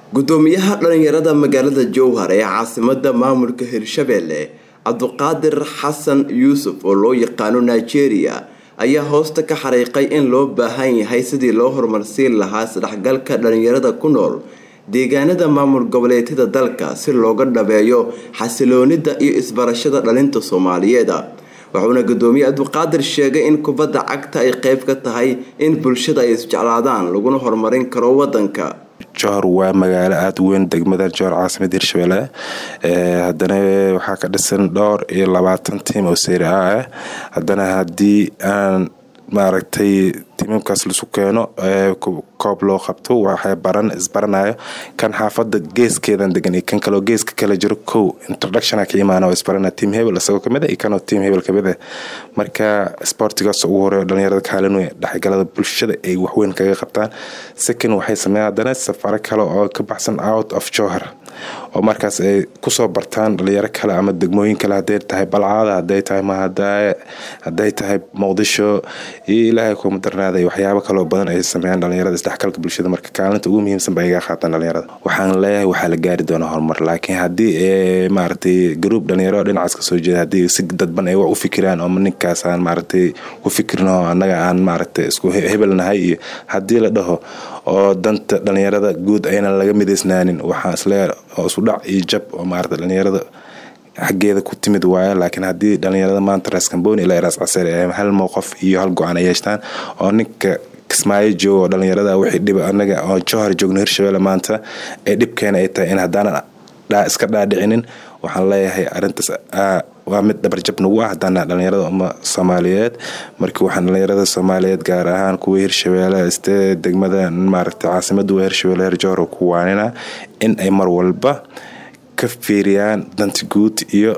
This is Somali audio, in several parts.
gudoomiyaha dhalinyarada magaalada jowhar ee caasimada maamulka hirshabelle cabduqaadir xasan yuusuf oo loo yaqaano nigeria ayaa hoosta ka xariiqay in loo baahan yahay sidii loo horumarsiin lahaa isdhexgalka dhalinyarada ku nool deegaanada maamul goboleedyada dalka si looga dhabeeyo xasiloonida iyo isbarashada dhalinta soomaaliyeed wuxuuna gudoomiye cabduqaadir sheegay in kubadda cagta ay qeyb ka tahay in bulshada ay isjeclaadaan laguna horumarin karo wadanka johor waa magaalo aada weyn degmada johor caasimada hirshabelle haddana waxaa ka dhisan dhowr iyo labaatan tiim oo seyri a ah haddana haddii aan maaragtay tiimamkaas lasu keeno koob loo qabto waxay baran isbaranayo kan xaafada geeskeedan degan iyo kan kaleo geeska kala jiro kow introductiona ka imaana oo isbarana team hebel isagoo kamid a iyo kanoo team hebel kamid ah marka sportigaas ugu horeeyo dhalinyarada kaalin weyn dhexgalada bulshada ay waxweyn kaga qabtaan second waxay sameeyaan haddana safaro kale oo ka baxsan out of johor oo markaas ay kusoo bartaan dhalinyaro kale ama degmooyin kale haday tahay balcaada haday tahay mahadaaye haday tahay muqdisho iyo ilaahay kuma darnaaday waxyaabo kaloo badan ay sameeyaan dhalinyarada isdhexgalka bulshada marka kaalinta ugu muhiimsan ba iga qaataan dhalinyarada waxaan leeyahay waxaa la gaari doonaa horumar laakiin haddii maaragtay garuub dhalinyaro dhinacaas kasoo jeeda haddii si dadban ay wax u fikiraan oo ninkaas aan maaragtay u fikirno annaga aan maaragtay isku hebelnahay iyo haddii la dhaho oo danta dhalinyarada guud aynan laga midaysnaanin waxaa isleeyahay oo isudhac iyo jab oo maarata dhalinyarada xaggeeda ku timid waayo laakiin haddii dhalinyarada maanta raskamboni ilaa ras caseer ee hal mowqof iyo hal go-aan ay yeeshtaan oo ninka kismaayo joogo oo dhalinyarada wixii dhiba anaga oo johor joogno hirshabelle maanta ee dhibkeena ay tahay in haddaanan iska dhaadhicinin waxaan leeyahay arintaas waa mid dhabarjab nagu ah haddaana dhalinyarada uma soomaaliyeed markii waxaan dhalinyarada soomaaliyeed gaar ahaan kuwa hirshabelle istee degmada maaragta caasimada waa hirshabelle herjohor ku waanina in ay mar walba ka fiiriyaan danta guud iyo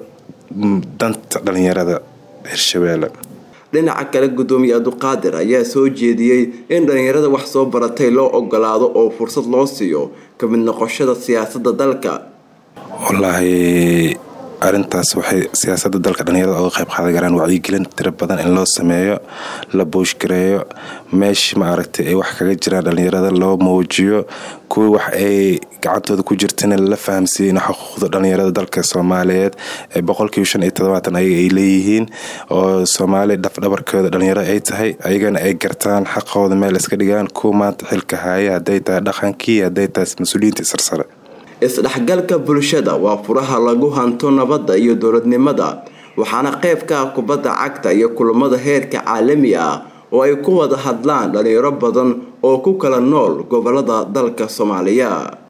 danta dhalinyarada hirshabelle dhinaca kale gudoomiye abduqaadir ayaa soo jeediyey in dhalinyarada wax soo baratay loo ogolaado oo fursad loo siiyo ka mid noqoshada siyaasada dalka wallaahi arintaas waxay siyaasada dalka dhalinyarada oga qayb qaadan karaan wacyigelin tiro badan in loo sameeyo la booshgareeyo meesha maaragtay ay wax kaga jiraan dhalinyarada loo muujiyo kuwa wax ay gacantooda ku jirtana la fahamsiiye in xuquuqda dhalinyarada dalka soomaaliyeed ee boqolkiiba shan iyo todobaatan ayaga ay leeyihiin oo soomaali dhafdhabarkooda dhalinyarada ay tahay ayagana ay gartaan xaqooda meel iska dhigaan kuwa maanta xilka haaya haday tahay dhaqankii haday tahay mas-uuliyiinta sarsare isdhexgalka bulshada waa furaha lagu hanto nabadda iyo dowladnimada waxaana qayb ka ah kubadda cagta iyo kulamada heerka caalami ah oo ay ku wada hadlaan dhalinyaro badan oo ku kala nool gobolada dalka soomaaliya